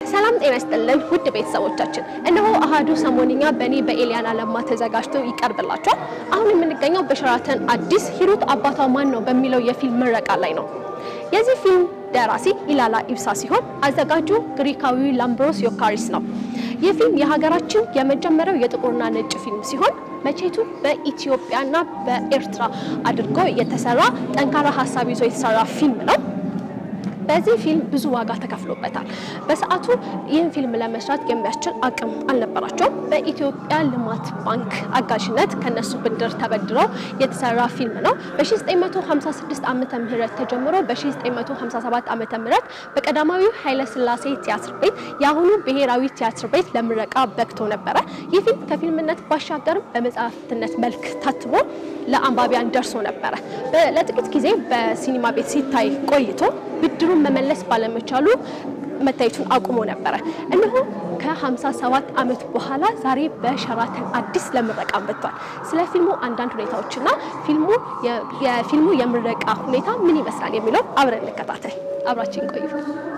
ሰላም ጤና ይስጥልን ውድ ቤተሰቦቻችን፣ እነሆ አሃዱ ሰሞንኛ በእኔ በኤልያና ለማ ተዘጋጅቶ ይቀርብላችኋል። አሁን የምንገኘው በሸራተን አዲስ ሂሩት አባቷ ማን ነው በሚለው የፊልም ምረቃ ላይ ነው። የዚህ ፊልም ደራሲ ኢላላ ኢብሳ ሲሆን አዘጋጁ ግሪካዊ ላምብሮስ ዮካሪስ ነው። ይህ ፊልም የሀገራችን የመጀመሪያው የጥቁርና ነጭ ፊልም ሲሆን መቼቱ በኢትዮጵያና በኤርትራ አድርጎ የተሰራ ጠንካራ ሀሳብ ይዞ የተሰራ ፊልም ነው። በዚህ ፊልም ብዙ ዋጋ ተከፍሎበታል። በሰዓቱ ይህን ፊልም ለመስራት የሚያስችል አቅም አልነበራቸውም። በኢትዮጵያ ልማት ባንክ አጋዥነት ከነሱ ብድር ተበድረው የተሰራ ፊልም ነው። በ1956 ዓመተ ምህረት ተጀምሮ በ1957 ዓመተ ምህረት በቀዳማዊው ኃይለሥላሴ ቲያትር ቤት የአሁኑ ብሔራዊ ቲያትር ቤት ለምረቃ በቅቶ ነበረ። ይህ ፊልም ከፊልምነት ባሻገርም በመጽሐፍትነት መልክ ታትሞ ለአንባቢያን ደርሶ ነበረ። ለጥቂት ጊዜ በሲኒማ ቤት ሲታይ ቆይቶ ብድሩን መመለስ ባለመቻሉ መታየቱን አቁሞ ነበረ። እነሆ ከ57 ዓመት በኋላ ዛሬ በሸራተን አዲስ ለምረቃ መጥቷል። ስለ ፊልሙ አንዳንድ ሁኔታዎችና ፊልሙ የፊልሙ የምረቃ ሁኔታ ምን ይመስላል የሚለው አብረን እንከታተል። አብራችን ቆዩ።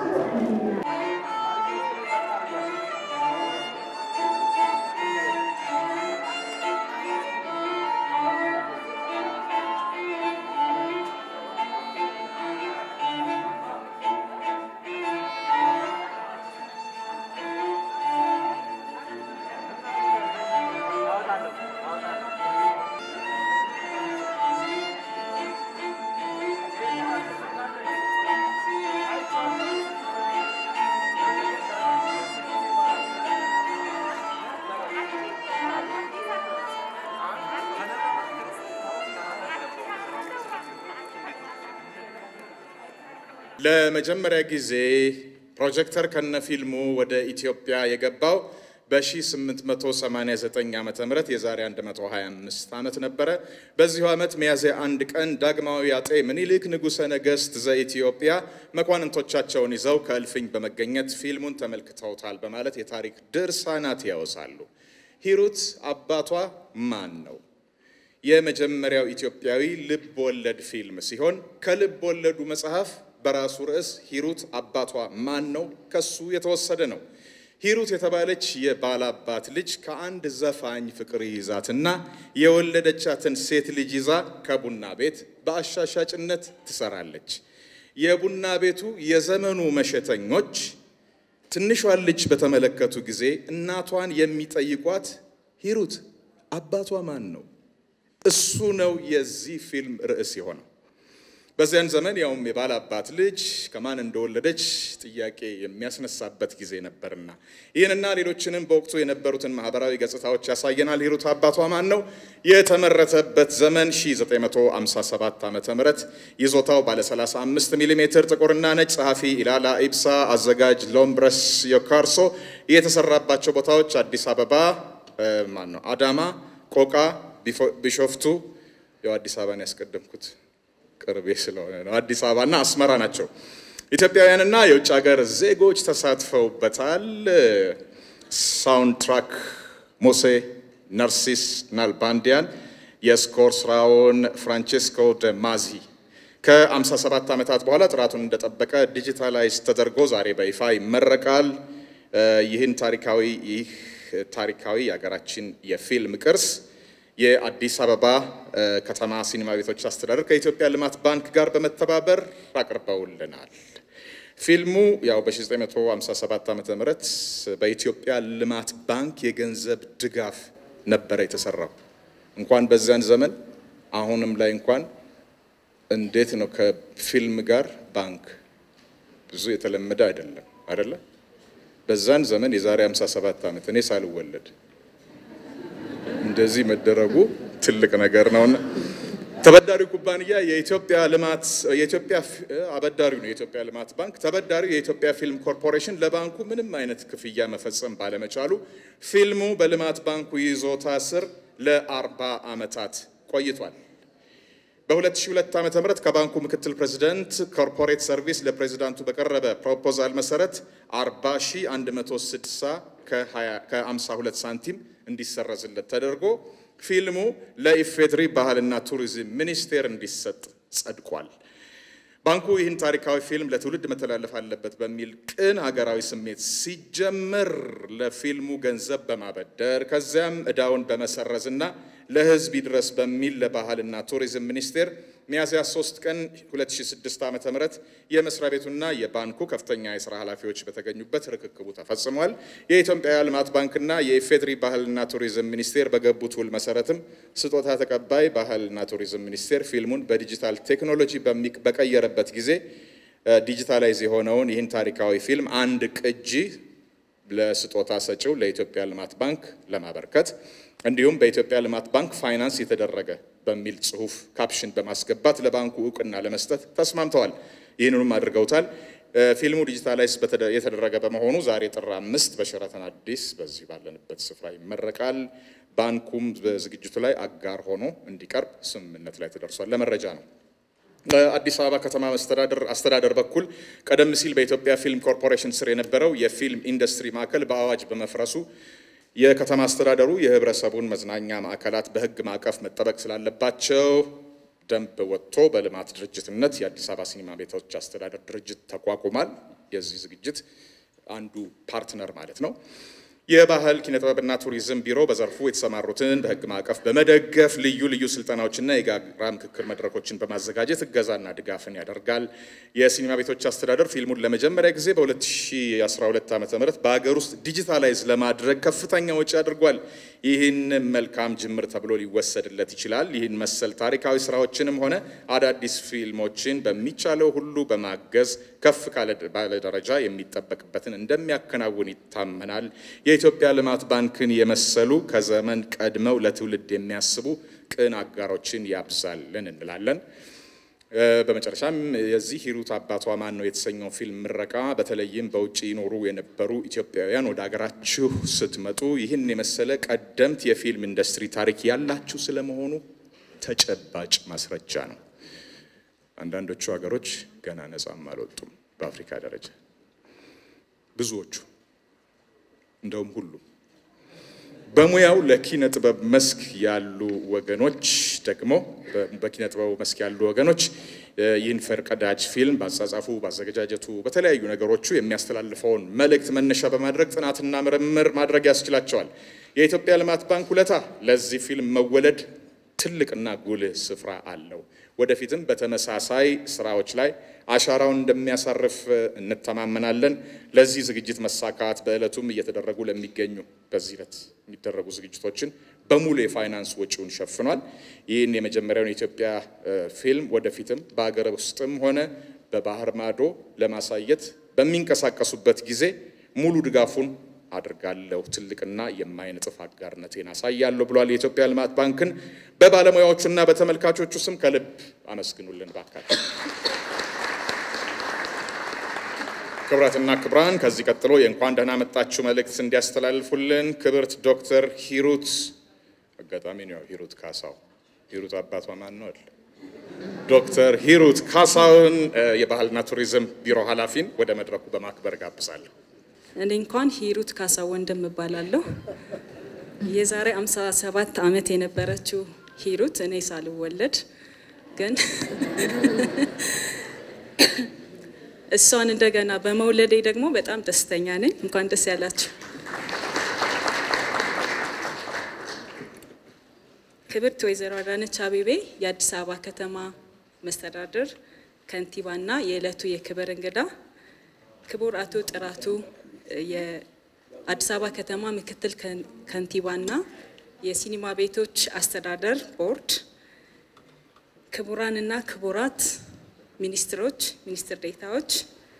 ለመጀመሪያ ጊዜ ፕሮጀክተር ከነፊልሙ ወደ ኢትዮጵያ የገባው በ1889 ዓ ም የዛሬ 125 ዓመት ነበረ። በዚሁ ዓመት ሚያዝያ አንድ ቀን ዳግማዊ አጤ ምኒልክ ንጉሠ ነገሥት ዘኢትዮጵያ መኳንንቶቻቸውን ይዘው ከእልፍኝ በመገኘት ፊልሙን ተመልክተውታል በማለት የታሪክ ድርሳናት ያወሳሉ። ሂሩት አባቷ ማን ነው? የመጀመሪያው ኢትዮጵያዊ ልብ ወለድ ፊልም ሲሆን ከልብ ወለዱ መጽሐፍ በራሱ ርዕስ ሂሩት አባቷ ማን ነው ከሱ የተወሰደ ነው። ሂሩት የተባለች የባላባት ልጅ ከአንድ ዘፋኝ ፍቅር ይዛትና የወለደቻትን ሴት ልጅ ይዛ ከቡና ቤት በአሻሻጭነት ትሰራለች። የቡና ቤቱ የዘመኑ መሸተኞች ትንሿን ልጅ በተመለከቱ ጊዜ እናቷን የሚጠይቋት ሂሩት አባቷ ማን ነው? እሱ ነው የዚህ ፊልም ርዕስ የሆነው። በዚያን ዘመን ያውም የባላባት ልጅ ከማን እንደወለደች ጥያቄ የሚያስነሳበት ጊዜ ነበርና ይህንና ሌሎችንም በወቅቱ የነበሩትን ማህበራዊ ገጽታዎች ያሳየናል። ሂሩት አባቷ ማን ነው? የተመረተበት ዘመን 1957 ዓ ም ይዞታው ባለ 35 ሚሜ ጥቁርና ነጭ፣ ጸሐፊ ኢላላ ኢብሳ፣ አዘጋጅ ሎምብረስ ዮካርሶ። የተሰራባቸው ቦታዎች አዲስ አበባ ማን ነው፣ አዳማ፣ ቆቃ፣ ቢሾፍቱ ያው አዲስ አበባን ያስቀደምኩት ቅርቤ ስለሆነ ነው። አዲስ አበባና አስመራ ናቸው። ኢትዮጵያውያንና የውጭ ሀገር ዜጎች ተሳትፈውበታል። ሳውንድ ትራክ ሙሴ ነርሲስ ናልባንዲያን፣ የስኮር ስራውን ፍራንቼስኮ ደ ማዚ ከ57 ዓመታት በኋላ ጥራቱን እንደጠበቀ ዲጂታላይዝ ተደርጎ ዛሬ በይፋ ይመረቃል። ይህን ታሪካዊ ይህ ታሪካዊ የሀገራችን የፊልም ቅርስ የአዲስ አበባ ከተማ ሲኒማ ቤቶች አስተዳደር ከኢትዮጵያ ልማት ባንክ ጋር በመተባበር አቅርበውልናል። ፊልሙ ያው በ1957 ዓ ም በኢትዮጵያ ልማት ባንክ የገንዘብ ድጋፍ ነበረ የተሰራው። እንኳን በዚያን ዘመን አሁንም ላይ እንኳን እንዴት ነው ከፊልም ጋር ባንክ ብዙ የተለመደ አይደለም አይደለ? በዛን ዘመን የዛሬ 57 ዓመት እኔ ሳልወለድ እንደዚህ መደረጉ ትልቅ ነገር ነውና ተበዳሪው ኩባንያ የኢትዮጵያ ልማት የኢትዮጵያ አበዳሪው ነው የኢትዮጵያ ልማት ባንክ። ተበዳሪው የኢትዮጵያ ፊልም ኮርፖሬሽን ለባንኩ ምንም አይነት ክፍያ መፈጸም ባለመቻሉ ፊልሙ በልማት ባንኩ ይዞታ ስር ለአርባ ዓመታት ቆይቷል። በ2002 ዓ.ም ከባንኩ ምክትል ፕሬዚደንት ኮርፖሬት ሰርቪስ ለፕሬዚዳንቱ በቀረበ ፕሮፖዛል መሰረት 40160 ከ52 ሳንቲም እንዲሰረዝለት ተደርጎ ፊልሙ ለኢፌድሪ ባህልና ቱሪዝም ሚኒስቴር እንዲሰጥ ጸድቋል። ባንኩ ይህን ታሪካዊ ፊልም ለትውልድ መተላለፍ አለበት በሚል ቅን ሀገራዊ ስሜት ሲጀምር ለፊልሙ ገንዘብ በማበደር ከዚያም ዕዳውን በመሰረዝና ለሕዝብ ይድረስ በሚል ለባህልና ቱሪዝም ሚኒስቴር ሚያዝያ 3 ቀን 2006 ዓ.ም የመስሪያ ቤቱና የባንኩ ከፍተኛ የስራ ኃላፊዎች በተገኙበት ርክክቡ ተፈጽሟል። የኢትዮጵያ ልማት ባንክና የኢፌድሪ ባህልና ቱሪዝም ሚኒስቴር በገቡት ውል መሰረትም ስጦታ ተቀባይ ባህልና ቱሪዝም ሚኒስቴር ፊልሙን በዲጂታል ቴክኖሎጂ በቀየረበት ጊዜ ዲጂታላይዝ የሆነውን ይህን ታሪካዊ ፊልም አንድ ቅጂ ለስጦታ ሰጪው ለኢትዮጵያ ልማት ባንክ ለማበርከት እንዲሁም በኢትዮጵያ ልማት ባንክ ፋይናንስ የተደረገ በሚል ጽሁፍ ካፕሽን በማስገባት ለባንኩ እውቅና ለመስጠት ተስማምተዋል። ይህንንም አድርገውታል። ፊልሙ ዲጂታላይዝ የተደረገ በመሆኑ ዛሬ ጥር አምስት በሸራተን አዲስ በዚህ ባለንበት ስፍራ ይመረቃል። ባንኩም በዝግጅቱ ላይ አጋር ሆኖ እንዲቀርብ ስምምነት ላይ ተደርሷል። ለመረጃ ነው። በአዲስ አበባ ከተማ መስተዳደር አስተዳደር በኩል ቀደም ሲል በኢትዮጵያ ፊልም ኮርፖሬሽን ስር የነበረው የፊልም ኢንዱስትሪ ማዕከል በአዋጅ በመፍረሱ የከተማ አስተዳደሩ የህብረተሰቡን መዝናኛ ማዕከላት በህግ ማዕቀፍ መጠበቅ ስላለባቸው ደንብ ወጥቶ በልማት ድርጅትነት የአዲስ አበባ ሲኒማ ቤቶች አስተዳደር ድርጅት ተቋቁሟል። የዚህ ዝግጅት አንዱ ፓርትነር ማለት ነው። የባህል ኪነጥበብና ቱሪዝም ቢሮ በዘርፉ የተሰማሩትን በህግ ማዕቀፍ በመደገፍ ልዩ ልዩ ስልጠናዎችና የጋራ ምክክር መድረኮችን በማዘጋጀት እገዛና ድጋፍን ያደርጋል። የሲኒማ ቤቶች አስተዳደር ፊልሙን ለመጀመሪያ ጊዜ በ2012 ዓ ም በሀገር ውስጥ ዲጂታላይዝ ለማድረግ ከፍተኛ ወጪ አድርጓል። ይህን መልካም ጅምር ተብሎ ሊወሰድለት ይችላል። ይህን መሰል ታሪካዊ ስራዎችንም ሆነ አዳዲስ ፊልሞችን በሚቻለው ሁሉ በማገዝ ከፍ ባለ ደረጃ የሚጠበቅበትን እንደሚያከናውን ይታመናል። የኢትዮጵያ ልማት ባንክን የመሰሉ ከዘመን ቀድመው ለትውልድ የሚያስቡ ቅን አጋሮችን ያብዛልን እንላለን። በመጨረሻም የዚህ ሂሩት አባቷ ማን ነው የተሰኘው ፊልም ምረቃ በተለይም በውጭ ይኖሩ የነበሩ ኢትዮጵያውያን ወደ ሀገራችሁ ስትመጡ ይህን የመሰለ ቀደምት የፊልም ኢንዱስትሪ ታሪክ ያላችሁ ስለመሆኑ ተጨባጭ ማስረጃ ነው። አንዳንዶቹ ሀገሮች ገና ነጻም አልወጡም። በአፍሪካ ደረጃ ብዙዎቹ እንደውም ሁሉም በሙያው ለኪነ ጥበብ መስክ ያሉ ወገኖች ደግሞ በኪነ ጥበቡ መስክ ያሉ ወገኖች ይህን ፈርቀዳጅ ፊልም በአጻጻፉ፣ በአዘገጃጀቱ፣ በተለያዩ ነገሮቹ የሚያስተላልፈውን መልእክት መነሻ በማድረግ ጥናትና ምርምር ማድረግ ያስችላቸዋል። የኢትዮጵያ ልማት ባንክ ውለታ ለዚህ ፊልም መወለድ ትልቅና ጉልህ ስፍራ አለው። ወደፊትም በተመሳሳይ ስራዎች ላይ አሻራውን እንደሚያሳርፍ እንተማመናለን። ለዚህ ዝግጅት መሳካት በዕለቱም እየተደረጉ ለሚገኙ በዚህ ዕለት የሚደረጉ ዝግጅቶችን በሙሉ የፋይናንስ ወጪውን ሸፍኗል። ይህን የመጀመሪያውን የኢትዮጵያ ፊልም ወደፊትም በሀገር ውስጥም ሆነ በባህር ማዶ ለማሳየት በሚንቀሳቀሱበት ጊዜ ሙሉ ድጋፉን አድርጋለሁ ትልቅና የማይነጥፍ አጋርነቴን አሳያለሁ ብሏል። የኢትዮጵያ ልማት ባንክን በባለሙያዎቹና በተመልካቾቹ ስም ከልብ አመስግኑልን ባካቸው። ክብራትና ክብራን ከዚህ ቀጥሎ የእንኳን ደህና መጣችሁ መልእክት እንዲያስተላልፉልን ክብርት ዶክተር ሂሩት አጋጣሚ ነው ሂሩት ካሳው ሂሩት አባቷ ማን ነው አለ ዶክተር ሂሩት ካሳውን የባህልና ቱሪዝም ቢሮ ኃላፊን ወደ መድረኩ በማክበር ጋብዛለሁ። እኔ እንኳን ሂሩት ካሳው ወንድም እባላለሁ። የዛሬ 57 ዓመት የነበረችው ሂሩት እኔ ሳልወለድ ግን እሷን እንደገና በመውለዴ ደግሞ በጣም ደስተኛ ነኝ። እንኳን ደስ ያላችሁ። ክብርት ወይዘሮ አዳነች አቤቤ የአዲስ አበባ ከተማ መስተዳድር ከንቲባና የዕለቱ የክብር እንግዳ ክቡር አቶ ጥራቱ የአዲስ አበባ ከተማ ምክትል ከንቲባና የሲኒማ ቤቶች አስተዳደር ቦርድ፣ ክቡራንና ክቡራት ሚኒስትሮች፣ ሚኒስትር ዴታዎች፣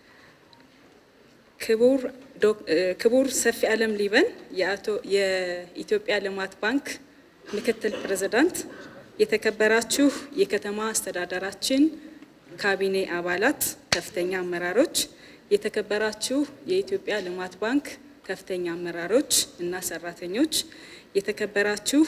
ክቡር ሰፊ ዓለም ሊበን የኢትዮጵያ ልማት ባንክ ምክትል ፕሬዝዳንት፣ የተከበራችሁ የከተማ አስተዳደራችን ካቢኔ አባላት፣ ከፍተኛ አመራሮች የተከበራችሁ የኢትዮጵያ ልማት ባንክ ከፍተኛ አመራሮች እና ሰራተኞች፣ የተከበራችሁ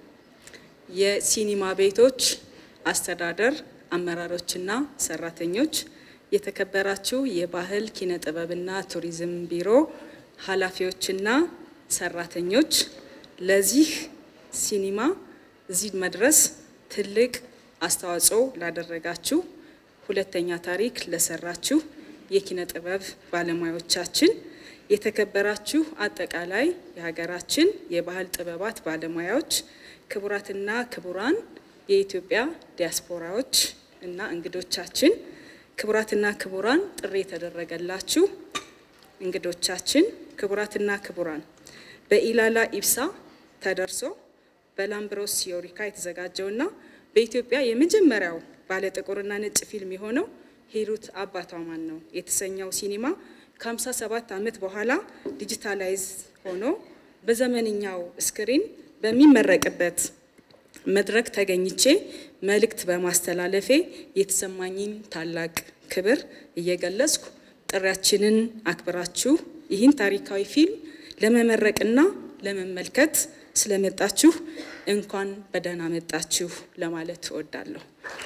የሲኒማ ቤቶች አስተዳደር አመራሮችና ሰራተኞች፣ የተከበራችሁ የባህል ኪነ ጥበብና ቱሪዝም ቢሮ ኃላፊዎችና ሰራተኞች ለዚህ ሲኒማ እዚህ መድረስ ትልቅ አስተዋጽኦ ላደረጋችሁ ሁለተኛ ታሪክ ለሰራችሁ የኪነ ጥበብ ባለሙያዎቻችን፣ የተከበራችሁ አጠቃላይ የሀገራችን የባህል ጥበባት ባለሙያዎች፣ ክቡራትና ክቡራን የኢትዮጵያ ዲያስፖራዎች እና እንግዶቻችን፣ ክቡራትና ክቡራን ጥሪ የተደረገላችሁ እንግዶቻችን፣ ክቡራትና ክቡራን በኢላላ ኢብሳ ተደርሶ በላምብሮስ ዮሪካ የተዘጋጀውና በኢትዮጵያ የመጀመሪያው ባለ ጥቁርና ነጭ ፊልም የሆነው ሂሩት አባቷ ማን ነው የተሰኘው ሲኒማ ከ57 ዓመት በኋላ ዲጂታላይዝ ሆኖ በዘመንኛው ስክሪን በሚመረቅበት መድረክ ተገኝቼ መልእክት በማስተላለፌ የተሰማኝን ታላቅ ክብር እየገለጽኩ ጥሪያችንን አክብራችሁ ይህን ታሪካዊ ፊልም ለመመረቅና ለመመልከት ስለመጣችሁ እንኳን በደህና መጣችሁ ለማለት እወዳለሁ።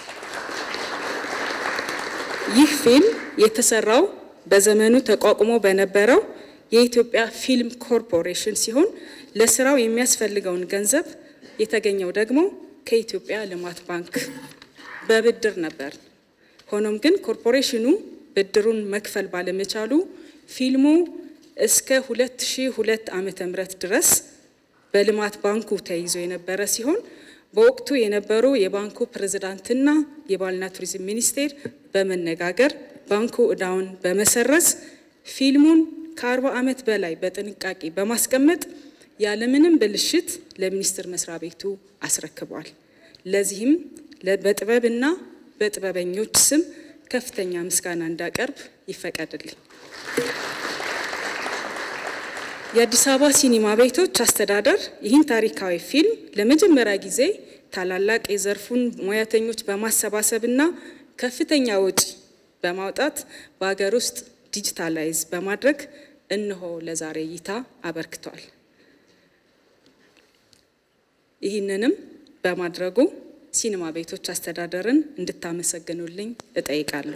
ይህ ፊልም የተሰራው በዘመኑ ተቋቁሞ በነበረው የኢትዮጵያ ፊልም ኮርፖሬሽን ሲሆን ለስራው የሚያስፈልገውን ገንዘብ የተገኘው ደግሞ ከኢትዮጵያ ልማት ባንክ በብድር ነበር። ሆኖም ግን ኮርፖሬሽኑ ብድሩን መክፈል ባለመቻሉ ፊልሙ እስከ 2002 ዓመተ ምህረት ድረስ በልማት ባንኩ ተይዞ የነበረ ሲሆን በወቅቱ የነበሩ የባንኩ ፕሬዝዳንትና የባህልና ቱሪዝም ሚኒስቴር በመነጋገር ባንኩ እዳውን በመሰረዝ ፊልሙን ከ40 ዓመት በላይ በጥንቃቄ በማስቀመጥ ያለምንም ብልሽት ለሚኒስቴር መስሪያ ቤቱ አስረክቧል። ለዚህም በጥበብና በጥበበኞች ስም ከፍተኛ ምስጋና እንዳቀርብ ይፈቀድልኝ። የአዲስ አበባ ሲኒማ ቤቶች አስተዳደር ይህን ታሪካዊ ፊልም ለመጀመሪያ ጊዜ ታላላቅ የዘርፉን ሙያተኞች በማሰባሰብና ከፍተኛ ወጪ በማውጣት በሀገር ውስጥ ዲጂታላይዝ በማድረግ እነሆ ለዛሬ እይታ አበርክቷል። ይህንንም በማድረጉ ሲኒማ ቤቶች አስተዳደርን እንድታመሰግኑልኝ እጠይቃለሁ።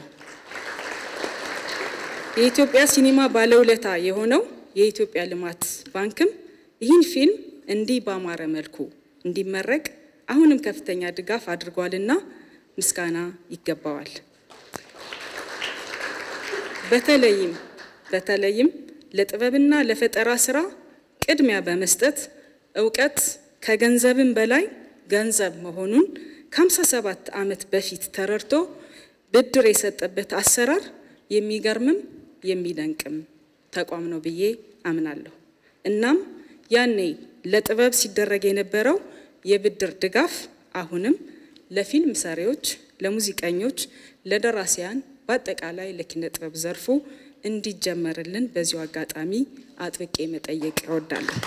የኢትዮጵያ ሲኒማ ባለውለታ የሆነው የኢትዮጵያ ልማት ባንክም ይህን ፊልም እንዲህ ባማረ መልኩ እንዲመረቅ አሁንም ከፍተኛ ድጋፍ አድርጓልና ምስጋና ይገባዋል። በተለይም በተለይም ለጥበብና ለፈጠራ ስራ ቅድሚያ በመስጠት እውቀት ከገንዘብም በላይ ገንዘብ መሆኑን ከ57 ዓመት በፊት ተረድቶ ብድር የሰጠበት አሰራር የሚገርምም የሚደንቅም ተቋም ነው ብዬ አምናለሁ። እናም ያኔ ለጥበብ ሲደረግ የነበረው የብድር ድጋፍ አሁንም ለፊልም ሰሪዎች፣ ለሙዚቀኞች፣ ለደራሲያን በአጠቃላይ ለኪነ ጥበብ ዘርፉ እንዲጀመርልን በዚሁ አጋጣሚ አጥብቄ መጠየቅ እወዳለሁ።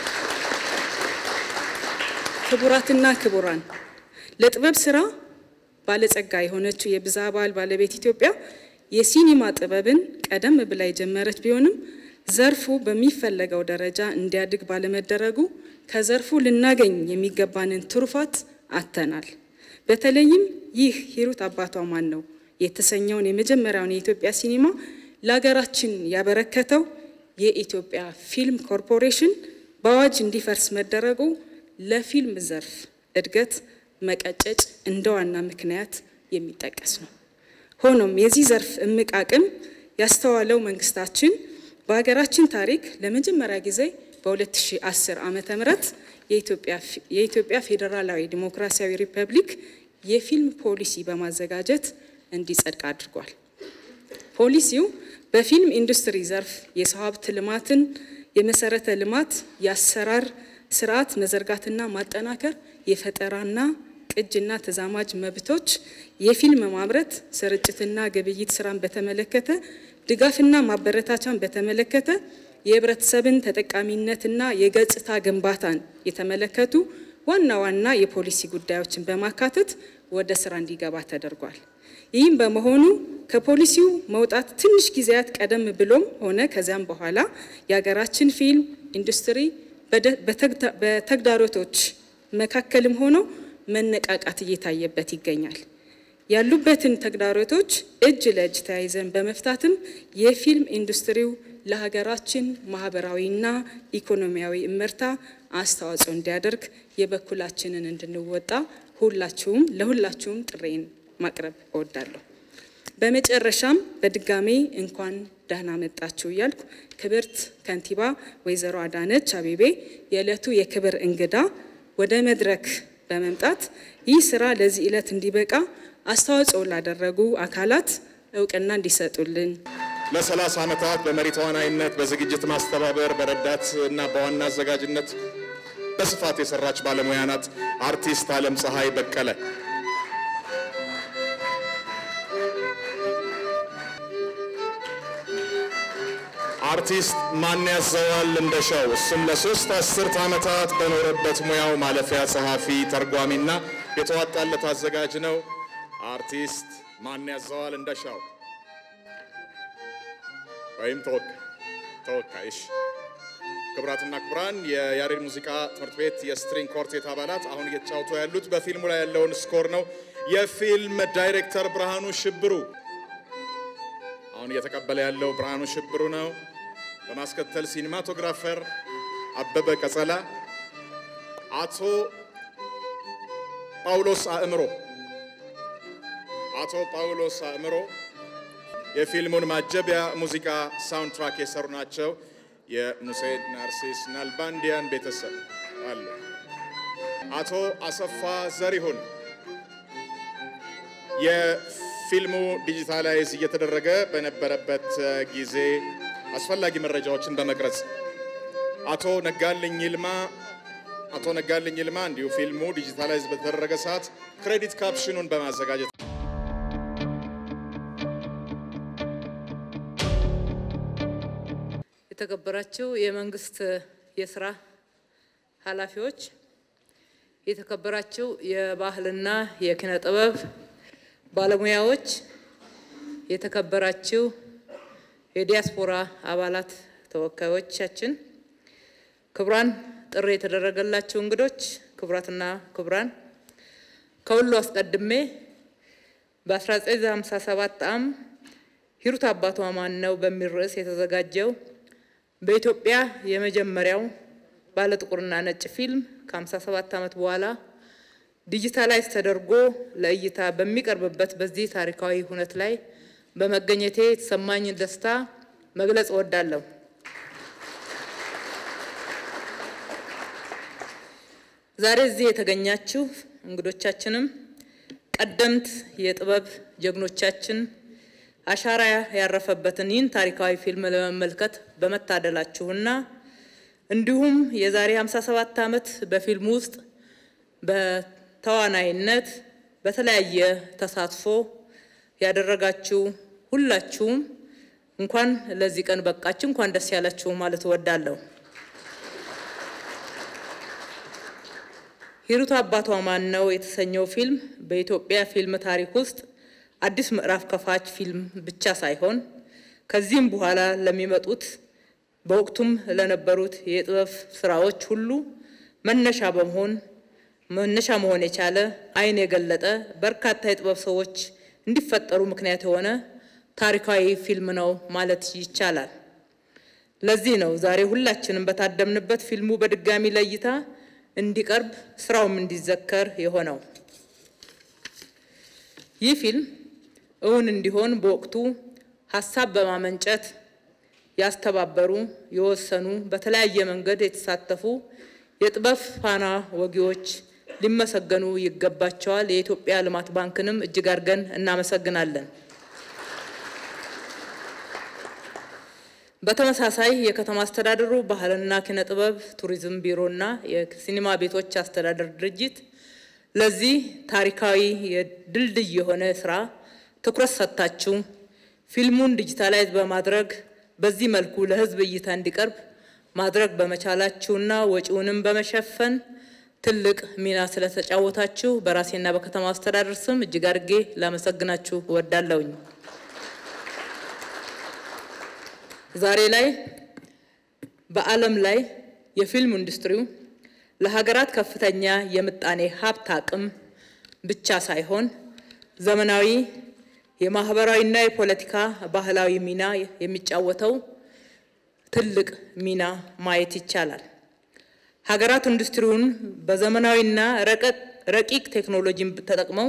ክቡራትና ክቡራን ለጥበብ ስራ ባለጸጋ የሆነችው የብዝሃ ባህል ባለቤት ኢትዮጵያ የሲኒማ ጥበብን ቀደም ብላ የጀመረች ቢሆንም ዘርፉ በሚፈለገው ደረጃ እንዲያድግ ባለመደረጉ ከዘርፉ ልናገኝ የሚገባንን ትሩፋት አጥተናል። በተለይም ይህ ሂሩት አባቷ ማን ነው የተሰኘውን የመጀመሪያውን የኢትዮጵያ ሲኒማ ለሀገራችን ያበረከተው የኢትዮጵያ ፊልም ኮርፖሬሽን በአዋጅ እንዲፈርስ መደረጉ ለፊልም ዘርፍ እድገት መቀጨጭ እንደ ዋና ምክንያት የሚጠቀስ ነው። ሆኖም የዚህ ዘርፍ እምቅ አቅም ያስተዋለው መንግስታችን በሀገራችን ታሪክ ለመጀመሪያ ጊዜ በ2010 ዓመተ ምህረት የኢትዮጵያ ፌዴራላዊ ዲሞክራሲያዊ ሪፐብሊክ የፊልም ፖሊሲ በማዘጋጀት እንዲጸድቅ አድርጓል። ፖሊሲው በፊልም ኢንዱስትሪ ዘርፍ የሰው ሀብት ልማትን፣ የመሰረተ ልማት፣ የአሰራር ስርዓት መዘርጋትና ማጠናከር፣ የፈጠራና ቅጅና ተዛማጅ መብቶች፣ የፊልም ማምረት ስርጭትና ግብይት ስራን በተመለከተ ድጋፍና ማበረታቻን በተመለከተ የህብረተሰብን ተጠቃሚነትና የገጽታ ግንባታን የተመለከቱ ዋና ዋና የፖሊሲ ጉዳዮችን በማካተት ወደ ስራ እንዲገባ ተደርጓል። ይህም በመሆኑ ከፖሊሲው መውጣት ትንሽ ጊዜያት ቀደም ብሎም ሆነ ከዚያም በኋላ የሀገራችን ፊልም ኢንዱስትሪ በተግዳሮቶች መካከልም ሆኖ መነቃቃት እየታየበት ይገኛል። ያሉበትን ተግዳሮቶች እጅ ለእጅ ተያይዘን በመፍታትም የፊልም ኢንዱስትሪው ለሀገራችን ማህበራዊና ኢኮኖሚያዊ እመርታ አስተዋጽኦ እንዲያደርግ የበኩላችንን እንድንወጣ ሁላችሁም ለሁላችሁም ጥሬን ማቅረብ እወዳለሁ። በመጨረሻም በድጋሜ እንኳን ደህና መጣችሁ እያልኩ ክብርት ከንቲባ ወይዘሮ አዳነች አቤቤ የዕለቱ የክብር እንግዳ ወደ መድረክ በመምጣት ይህ ስራ ለዚህ ዕለት እንዲበቃ አስተዋጽኦ ላደረጉ አካላት እውቅና እንዲሰጡልን ለ30 ዓመታት በመሪ ተዋናይነት፣ በዝግጅት ማስተባበር፣ በረዳት እና በዋና አዘጋጅነት በስፋት የሰራች ባለሙያ ናት። አርቲስት አለም ፀሐይ በቀለ አርቲስት ማን ያዘዋል እንደሻው እሱም ለሶስት አስርት ዓመታት በኖረበት ሙያው ማለፊያ ጸሐፊ፣ ተርጓሚና የተዋጣለት አዘጋጅ ነው። አርቲስት ማን ያዘዋል እንደሻው ወይም ተወካይ ተወካይ። እሺ፣ ክቡራትና ክቡራን የያሬድ ሙዚቃ ትምህርት ቤት የስትሪንግ ኮርቴት አባላት አሁን እየተጫወቱ ያሉት በፊልሙ ላይ ያለውን ስኮር ነው። የፊልም ዳይሬክተር ብርሃኑ ሽብሩ አሁን እየተቀበለ ያለው ብርሃኑ ሽብሩ ነው። በማስከተል ሲኒማቶግራፈር አበበ ቀጸላ፣ አቶ ጳውሎስ አእምሮ አቶ ጳውሎስ አእምሮ የፊልሙን ማጀቢያ ሙዚቃ ሳውንድ ትራክ የሰሩ ናቸው። የሙሴ ናርሲስ ናልባንዲያን ቤተሰብ አሉ። አቶ አሰፋ ዘሪሁን የፊልሙ ዲጂታላይዝ እየተደረገ በነበረበት ጊዜ አስፈላጊ መረጃዎችን በመቅረጽ አቶ ነጋልኝ ይልማ አቶ ነጋልኝ ይልማ እንዲሁ ፊልሙ ዲጂታላይዝ በተደረገ ሰዓት ክሬዲት ካፕሽኑን በማዘጋጀት የተከበራችሁ የመንግስት የስራ ኃላፊዎች፣ የተከበራችሁ የባህልና የኪነ ጥበብ ባለሙያዎች፣ የተከበራችሁ የዲያስፖራ አባላት ተወካዮቻችን፣ ክቡራን ጥሪ የተደረገላችሁ እንግዶች፣ ክቡራትና ክቡራን፣ ከሁሉ አስቀድሜ በ1957 ዓ.ም ሂሩት አባቷ ማን ነው በሚል ርዕስ የተዘጋጀው በኢትዮጵያ የመጀመሪያው ባለ ጥቁርና ነጭ ፊልም ከ57 ዓመት በኋላ ዲጂታላይዝ ተደርጎ ለእይታ በሚቀርብበት በዚህ ታሪካዊ ሁነት ላይ በመገኘቴ የተሰማኝን ደስታ መግለጽ እወዳለሁ። ዛሬ እዚህ የተገኛችሁ እንግዶቻችንም ቀደምት የጥበብ ጀግኖቻችን አሻራ ያረፈበትን ይህን ታሪካዊ ፊልም ለመመልከት በመታደላችሁና እንዲሁም የዛሬ 57 ዓመት በፊልሙ ውስጥ በተዋናይነት በተለያየ ተሳትፎ ያደረጋችሁ ሁላችሁም እንኳን ለዚህ ቀን በቃችሁ፣ እንኳን ደስ ያላችሁ ማለት እወዳለሁ። ሂሩት አባቷ ማን ነው የተሰኘው ፊልም በኢትዮጵያ ፊልም ታሪክ ውስጥ አዲስ ምዕራፍ ከፋች ፊልም ብቻ ሳይሆን ከዚህም በኋላ ለሚመጡት በወቅቱም ለነበሩት የጥበብ ስራዎች ሁሉ መነሻ በመሆን መነሻ መሆን የቻለ ዓይን የገለጠ በርካታ የጥበብ ሰዎች እንዲፈጠሩ ምክንያት የሆነ ታሪካዊ ፊልም ነው ማለት ይቻላል። ለዚህ ነው ዛሬ ሁላችንም በታደምንበት ፊልሙ በድጋሚ ለእይታ እንዲቀርብ ስራውም እንዲዘከር የሆነው። ይህ ፊልም እውን እንዲሆን በወቅቱ ሀሳብ በማመንጨት ያስተባበሩ፣ የወሰኑ፣ በተለያየ መንገድ የተሳተፉ የጥበብ ፋና ወጊዎች ሊመሰገኑ ይገባቸዋል። የኢትዮጵያ ልማት ባንክንም እጅግ አድርገን እናመሰግናለን። በተመሳሳይ የከተማ አስተዳደሩ ባህልና ኪነ ጥበብ ቱሪዝም ቢሮና የሲኒማ ቤቶች አስተዳደር ድርጅት ለዚህ ታሪካዊ የድልድይ የሆነ ስራ ትኩረት ሰጥታችሁ ፊልሙን ዲጂታላይዝ በማድረግ በዚህ መልኩ ለሕዝብ እይታ እንዲቀርብ ማድረግ በመቻላችሁና ወጪውንም በመሸፈን ትልቅ ሚና ስለተጫወታችሁ በራሴና በከተማ አስተዳደር ስም እጅግ አድርጌ ላመሰግናችሁ እወዳለሁኝ። ዛሬ ላይ በዓለም ላይ የፊልም ኢንዱስትሪው ለሀገራት ከፍተኛ የምጣኔ ሀብት አቅም ብቻ ሳይሆን ዘመናዊ የማህበራዊና የፖለቲካ ባህላዊ ሚና የሚጫወተው ትልቅ ሚና ማየት ይቻላል። ሀገራት ኢንዱስትሪውን በዘመናዊና ረቂቅ ቴክኖሎጂን ተጠቅመው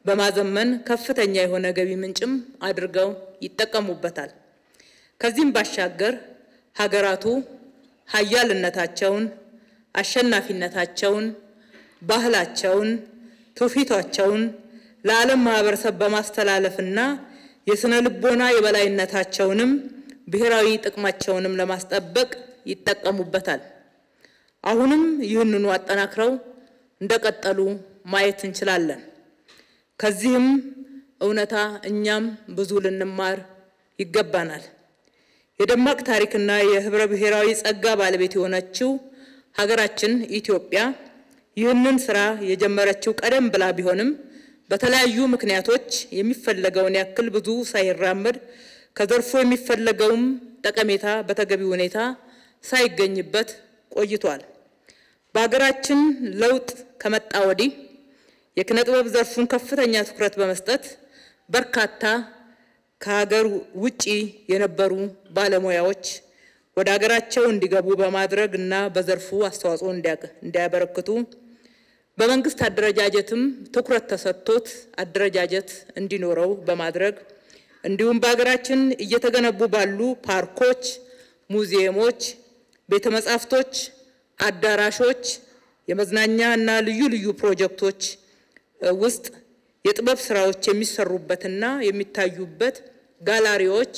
በማዘመን ከፍተኛ የሆነ ገቢ ምንጭም አድርገው ይጠቀሙበታል። ከዚህም ባሻገር ሀገራቱ ሀያልነታቸውን፣ አሸናፊነታቸውን፣ ባህላቸውን፣ ትውፊቷቸውን ለዓለም ማህበረሰብ በማስተላለፍና የስነ ልቦና የበላይነታቸውንም ብሔራዊ ጥቅማቸውንም ለማስጠበቅ ይጠቀሙበታል። አሁንም ይህንኑ አጠናክረው እንደቀጠሉ ማየት እንችላለን። ከዚህም እውነታ እኛም ብዙ ልንማር ይገባናል። የደማቅ ታሪክና የህብረ ብሔራዊ ጸጋ ባለቤት የሆነችው ሀገራችን ኢትዮጵያ ይህንን ስራ የጀመረችው ቀደም ብላ ቢሆንም በተለያዩ ምክንያቶች የሚፈለገውን ያክል ብዙ ሳይራመድ ከዘርፉ የሚፈለገውም ጠቀሜታ በተገቢ ሁኔታ ሳይገኝበት ቆይቷል። በሀገራችን ለውጥ ከመጣ ወዲህ የኪነ ጥበብ ዘርፉን ከፍተኛ ትኩረት በመስጠት በርካታ ከሀገር ውጪ የነበሩ ባለሙያዎች ወደ ሀገራቸው እንዲገቡ በማድረግ እና በዘርፉ አስተዋጽኦ እንዲያበረክቱ በመንግስት አደረጃጀትም ትኩረት ተሰጥቶት አደረጃጀት እንዲኖረው በማድረግ እንዲሁም በሀገራችን እየተገነቡ ባሉ ፓርኮች፣ ሙዚየሞች፣ ቤተ መጻሕፍቶች፣ አዳራሾች፣ የመዝናኛ እና ልዩ ልዩ ፕሮጀክቶች ውስጥ የጥበብ ስራዎች የሚሰሩበትና የሚታዩበት ጋላሪዎች፣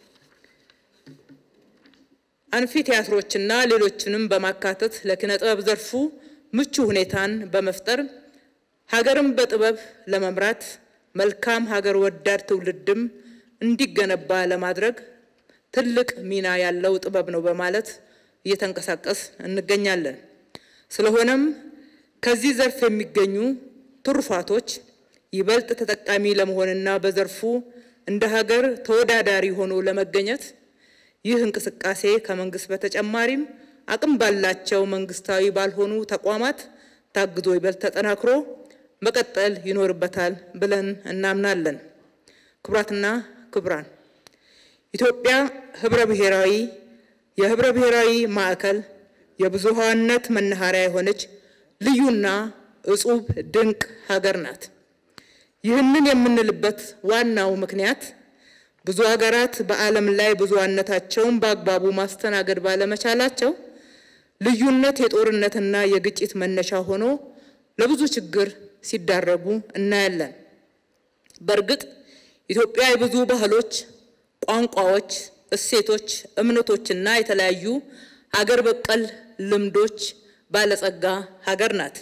አንፊ ቲያትሮችና ሌሎችንም በማካተት ለኪነ ጥበብ ዘርፉ ምቹ ሁኔታን በመፍጠር ሀገርን በጥበብ ለመምራት መልካም ሀገር ወዳድ ትውልድም እንዲገነባ ለማድረግ ትልቅ ሚና ያለው ጥበብ ነው በማለት እየተንቀሳቀስ እንገኛለን። ስለሆነም ከዚህ ዘርፍ የሚገኙ ትሩፋቶች ይበልጥ ተጠቃሚ ለመሆንና በዘርፉ እንደ ሀገር ተወዳዳሪ ሆኖ ለመገኘት ይህ እንቅስቃሴ ከመንግስት በተጨማሪም አቅም ባላቸው መንግስታዊ ባልሆኑ ተቋማት ታግዞ ይበልጥ ተጠናክሮ መቀጠል ይኖርበታል ብለን እናምናለን። ክቡራትና ክቡራን፣ ኢትዮጵያ ህብረ ብሔራዊ የህብረ ብሔራዊ ማዕከል የብዙሃነት መናኸሪያ የሆነች ልዩና እጹብ ድንቅ ሀገር ናት። ይህንን የምንልበት ዋናው ምክንያት ብዙ ሀገራት በዓለም ላይ ብዙሃነታቸውን በአግባቡ ማስተናገድ ባለመቻላቸው ልዩነት የጦርነትና የግጭት መነሻ ሆኖ ለብዙ ችግር ሲዳረጉ እናያለን። በእርግጥ ኢትዮጵያ የብዙ ባህሎች፣ ቋንቋዎች፣ እሴቶች፣ እምነቶችና የተለያዩ ሀገር በቀል ልምዶች ባለጸጋ ሀገር ናት።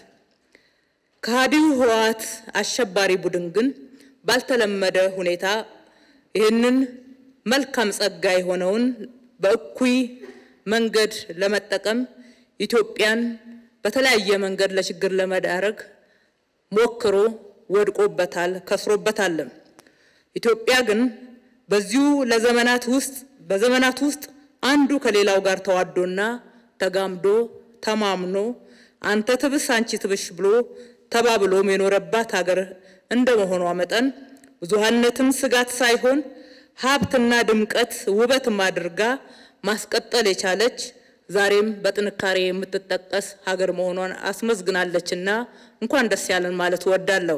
ከሃዲው ህወሓት አሸባሪ ቡድን ግን ባልተለመደ ሁኔታ ይህንን መልካም ጸጋ የሆነውን በእኩይ መንገድ ለመጠቀም ኢትዮጵያን በተለያየ መንገድ ለችግር ለመዳረግ ሞክሮ ወድቆበታል፣ ከስሮበታልም። ኢትዮጵያ ግን በዚሁ ለዘመናት ውስጥ በዘመናት ውስጥ አንዱ ከሌላው ጋር ተዋዶና ተጋምዶ ተማምኖ አንተ ትብስ አንቺ ትብሽ ብሎ ተባብሎም የኖረባት ሀገር እንደመሆኗ መጠን ብዙሃነትን ስጋት ሳይሆን ሀብትና ድምቀት ውበትም አድርጋ ማስቀጠል የቻለች ዛሬም በጥንካሬ የምትጠቀስ ሀገር መሆኗን አስመዝግናለችና እንኳን ደስ ያለን ማለት እወዳለሁ።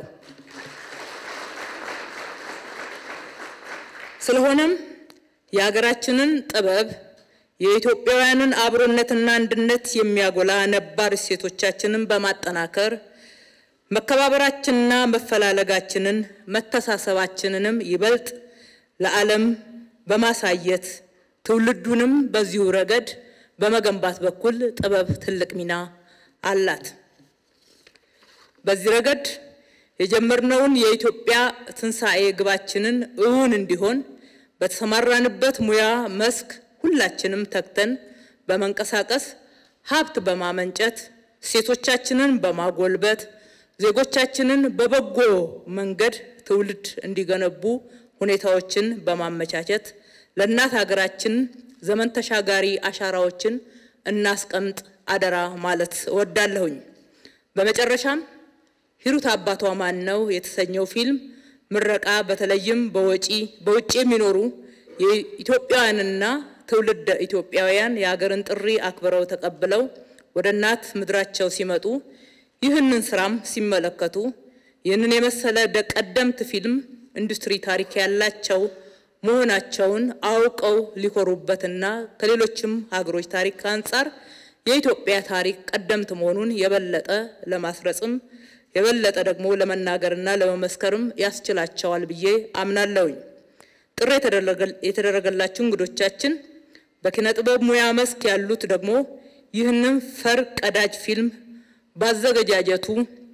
ስለሆነም የሀገራችንን ጥበብ የኢትዮጵያውያንን አብሮነትና አንድነት የሚያጎላ ነባር እሴቶቻችንን በማጠናከር መከባበራችንና መፈላለጋችንን መተሳሰባችንንም ይበልጥ ለዓለም በማሳየት ትውልዱንም በዚሁ ረገድ በመገንባት በኩል ጥበብ ትልቅ ሚና አላት። በዚህ ረገድ የጀመርነውን የኢትዮጵያ ትንሣኤ ግባችንን እውን እንዲሆን በተሰማራንበት ሙያ መስክ ሁላችንም ተግተን በመንቀሳቀስ ሀብት በማመንጨት ሴቶቻችንን በማጎልበት ዜጎቻችንን በበጎ መንገድ ትውልድ እንዲገነቡ ሁኔታዎችን በማመቻቸት ለእናት ሀገራችን ዘመን ተሻጋሪ አሻራዎችን እናስቀምጥ አደራ ማለት እወዳለሁኝ። በመጨረሻም ሂሩት አባቷ ማን ነው የተሰኘው ፊልም ምረቃ በተለይም በወጪ በውጭ የሚኖሩ የኢትዮጵያውያንና ትውልድ ኢትዮጵያውያን የሀገርን ጥሪ አክብረው ተቀብለው ወደ እናት ምድራቸው ሲመጡ ይህንን ስራም ሲመለከቱ ይህንን የመሰለ ቀደምት ፊልም ኢንዱስትሪ ታሪክ ያላቸው መሆናቸውን አውቀው ሊኮሩበትና ከሌሎችም ሀገሮች ታሪክ አንጻር የኢትዮጵያ ታሪክ ቀደምት መሆኑን የበለጠ ለማስረጽም የበለጠ ደግሞ ለመናገርና ለመመስከርም ያስችላቸዋል ብዬ አምናለሁኝ። ጥሪ የተደረገላችሁ እንግዶቻችን፣ በኪነ ጥበብ ሙያ መስክ ያሉት ደግሞ ይህንን ፈር ቀዳጅ ፊልም ባዘገጃጀቱ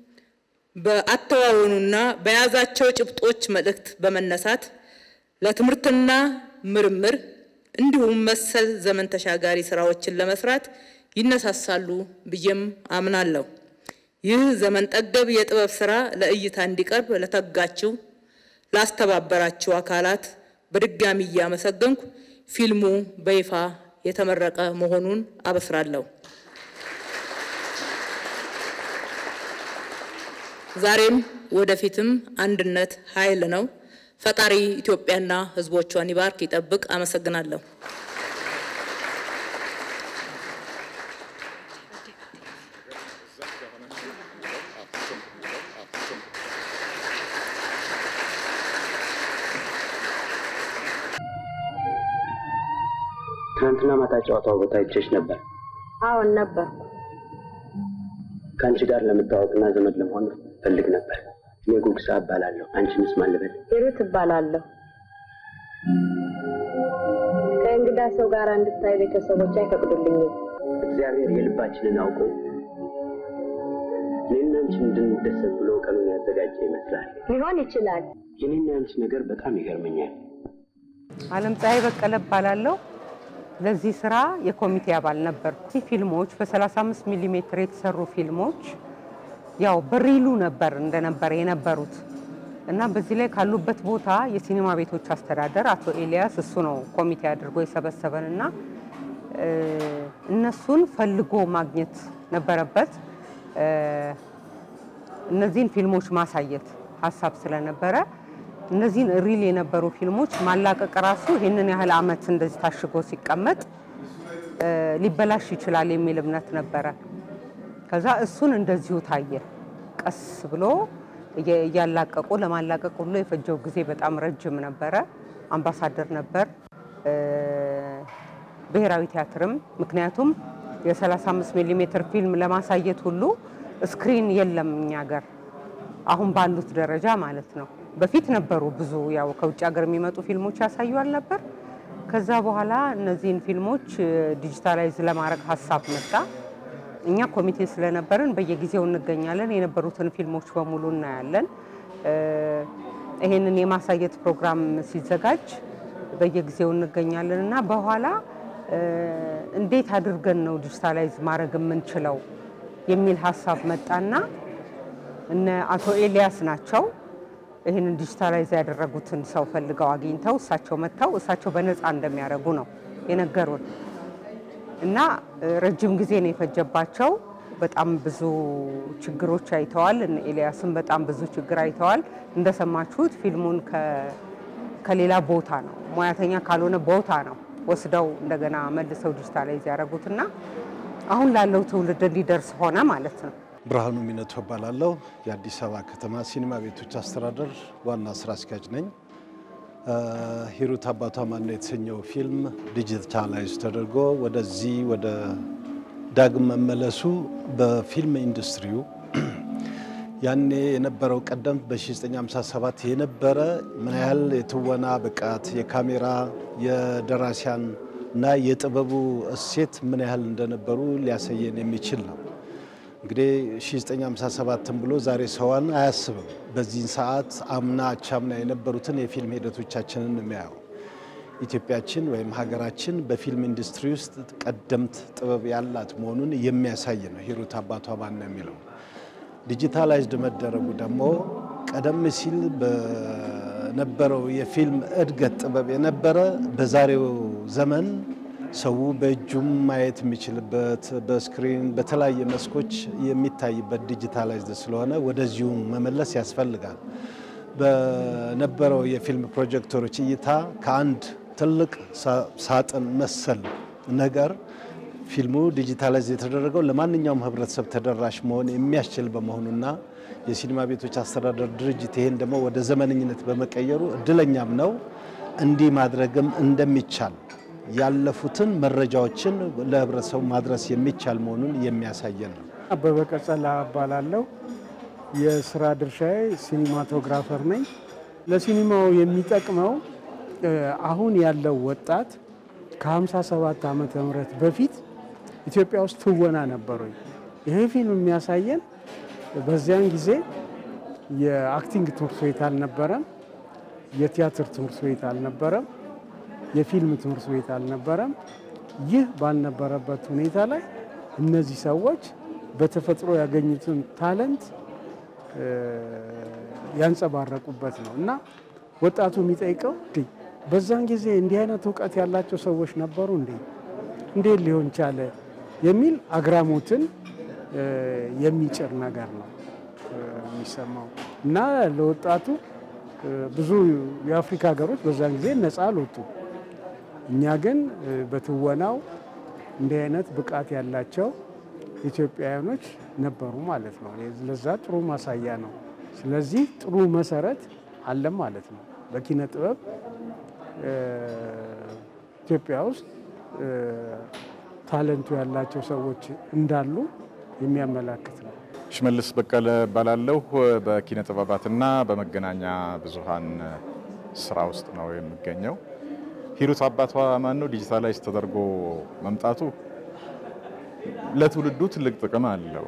በአተዋወኑና በያዛቸው ጭብጦች መልእክት በመነሳት ለትምህርትና ምርምር እንዲሁም መሰል ዘመን ተሻጋሪ ስራዎችን ለመስራት ይነሳሳሉ ብዬም አምናለሁ። ይህ ዘመን ጠገብ የጥበብ ስራ ለእይታ እንዲቀርብ ለተጋችው፣ ላስተባበራችሁ አካላት በድጋሚ እያመሰገንኩ ፊልሙ በይፋ የተመረቀ መሆኑን አበስራለሁ። ዛሬም ወደፊትም አንድነት ኃይል ነው። ፈጣሪ ኢትዮጵያና ሕዝቦቿን ይባርክ፣ ይጠብቅ። አመሰግናለሁ። ትናንትና ማታ ጨዋታው ቦታ አይቼሽ ነበር። አዎን ነበርኩ። ከአንቺ ጋር ለመታወቅና ዘመድ ለመሆን ፈልግ ነበር። እኔ ጉግሳ እባላለሁ። አንቺንስ ማን ልበል? ሂሩት እባላለሁ። ከእንግዳ ሰው ጋር እንድታይ ቤተሰቦች አይፈቅዱልኝም። እግዚአብሔር የልባችንን አውቆ እኔና አንቺ እንድንደሰት ብሎ ቀኑን ያዘጋጀ ይመስላል። ሊሆን ይችላል። የኔና አንቺ ነገር በጣም ይገርመኛል። አለም ፀሐይ በቀለ እባላለሁ። ለዚህ ስራ የኮሚቴ አባል ነበርኩ። እዚህ ፊልሞች በ35 ሚሊ ሜትር የተሰሩ ፊልሞች ያው በሪሉ ነበር እንደነበረ የነበሩት እና በዚህ ላይ ካሉበት ቦታ የሲኒማ ቤቶች አስተዳደር አቶ ኤልያስ እሱ ነው ኮሚቴ አድርጎ የሰበሰበን እና እነሱን ፈልጎ ማግኘት ነበረበት። እነዚህን ፊልሞች ማሳየት ሀሳብ ስለነበረ እነዚህን ሪል የነበሩ ፊልሞች ማላቀቅ ራሱ ይህንን ያህል ዓመት እንደዚህ ታሽጎ ሲቀመጥ ሊበላሽ ይችላል የሚል እምነት ነበረ። ከዛ እሱን እንደዚሁ ታየ። ቀስ ብሎ እያላቀቁ ለማላቀቅ ሁሉ የፈጀው ጊዜ በጣም ረጅም ነበረ። አምባሳደር ነበር፣ ብሔራዊ ቲያትርም። ምክንያቱም የ35 ሚሊ ሜትር ፊልም ለማሳየት ሁሉ ስክሪን የለም እኛ ሀገር አሁን ባሉት ደረጃ ማለት ነው። በፊት ነበሩ ብዙ ያው ከውጭ ሀገር የሚመጡ ፊልሞች ያሳዩል ነበር። ከዛ በኋላ እነዚህን ፊልሞች ዲጂታላይዝ ለማድረግ ሀሳብ መጣ። እኛ ኮሚቴ ስለነበርን በየጊዜው እንገኛለን። የነበሩትን ፊልሞች በሙሉ እናያለን። ይሄንን የማሳየት ፕሮግራም ሲዘጋጅ በየጊዜው እንገኛለን እና በኋላ እንዴት አድርገን ነው ዲጂታላይዝ ማድረግ የምንችለው የሚል ሀሳብ መጣና እነ አቶ ኤልያስ ናቸው ይህንን ዲጂታላይዝ ያደረጉትን ሰው ፈልገው አግኝተው እሳቸው መጥተው እሳቸው በነፃ እንደሚያደርጉ ነው የነገሩን እና ረጅም ጊዜ ነው የፈጀባቸው። በጣም ብዙ ችግሮች አይተዋል። እነ ኤልያስም በጣም ብዙ ችግር አይተዋል። እንደሰማችሁት ፊልሙን ከሌላ ቦታ ነው ሙያተኛ ካልሆነ ቦታ ነው ወስደው እንደገና መልሰው ዲጂታላይዝ ያደረጉትና አሁን ላለው ትውልድ እንዲደርስ ሆነ ማለት ነው። ብርሃኑ ሚነቱ እባላለሁ። የአዲስ አበባ ከተማ ሲኒማ ቤቶች አስተዳደር ዋና ስራ አስኪያጅ ነኝ። ሂሩት አባቷ ማነው የተሰኘው ፊልም ዲጂታላይዝ ተደርጎ ወደዚህ ወደ ዳግም መመለሱ በፊልም ኢንዱስትሪው ያኔ የነበረው ቀደምት በ1957 የነበረ ምን ያህል የትወና ብቃት፣ የካሜራ የደራሲያን እና የጥበቡ እሴት ምን ያህል እንደነበሩ ሊያሳየን የሚችል ነው። እንግዲህ 1957 ብሎ ዛሬ ሰዋን አያስብም። በዚህን ሰዓት አምና አቻምና የነበሩትን የፊልም ሂደቶቻችንን የሚያየው ኢትዮጵያችን ወይም ሀገራችን በፊልም ኢንዱስትሪ ውስጥ ቀደምት ጥበብ ያላት መሆኑን የሚያሳይ ነው። ሂሩት አባቷ ማን ነው የሚለው ዲጂታላይዝድ መደረጉ ደግሞ ቀደም ሲል በነበረው የፊልም እድገት ጥበብ የነበረ በዛሬው ዘመን ሰው በእጁም ማየት የሚችልበት በስክሪን በተለያየ መስኮች የሚታይበት ዲጂታላይዝድ ስለሆነ ወደዚሁ መመለስ ያስፈልጋል። በነበረው የፊልም ፕሮጀክተሮች እይታ ከአንድ ትልቅ ሳጥን መሰል ነገር ፊልሙ ዲጂታላይዝ የተደረገው ለማንኛውም ህብረተሰብ ተደራሽ መሆን የሚያስችል በመሆኑና የሲኒማ ቤቶች አስተዳደር ድርጅት ይህን ደግሞ ወደ ዘመነኝነት በመቀየሩ እድለኛም ነው። እንዲህ ማድረግም እንደሚቻል ያለፉትን መረጃዎችን ለህብረተሰቡ ማድረስ የሚቻል መሆኑን የሚያሳየን ነው። አበበ ቀጸላ እባላለሁ። የስራ ድርሻዬ ሲኒማቶግራፈር ነኝ። ለሲኒማው የሚጠቅመው አሁን ያለው ወጣት ከ57 ዓመተ ምህረት በፊት ኢትዮጵያ ውስጥ ትወና ነበሩ። ይሄ ፊልም የሚያሳየን በዚያን ጊዜ የአክቲንግ ትምህርት ቤት አልነበረም፣ የቲያትር ትምህርት ቤት አልነበረም፣ የፊልም ትምህርት ቤት አልነበረም። ይህ ባልነበረበት ሁኔታ ላይ እነዚህ ሰዎች በተፈጥሮ ያገኙትን ታለንት ያንጸባረቁበት ነው እና ወጣቱ የሚጠይቀው በዛን ጊዜ እንዲህ አይነት እውቀት ያላቸው ሰዎች ነበሩ እንዴ? እንዴት ሊሆን ቻለ? የሚል አግራሞትን የሚጭር ነገር ነው የሚሰማው እና ለወጣቱ ብዙ የአፍሪካ ሀገሮች በዛን ጊዜ ነፃ አልወጡ። እኛ ግን በትወናው እንዲህ አይነት ብቃት ያላቸው ኢትዮጵያውያኖች ነበሩ ማለት ነው። ለዛ ጥሩ ማሳያ ነው። ስለዚህ ጥሩ መሰረት አለም ማለት ነው። በኪነ ጥበብ ኢትዮጵያ ውስጥ ታለንቱ ያላቸው ሰዎች እንዳሉ የሚያመላክት ነው። ሽመልስ በቀለ እባላለሁ። በኪነ ጥበባትና በመገናኛ ብዙሃን ስራ ውስጥ ነው የሚገኘው። ሂሩት አባቷ ማን ነው ዲጂታላይዝ ተደርጎ መምጣቱ ለትውልዱ ትልቅ ጥቅም አለው።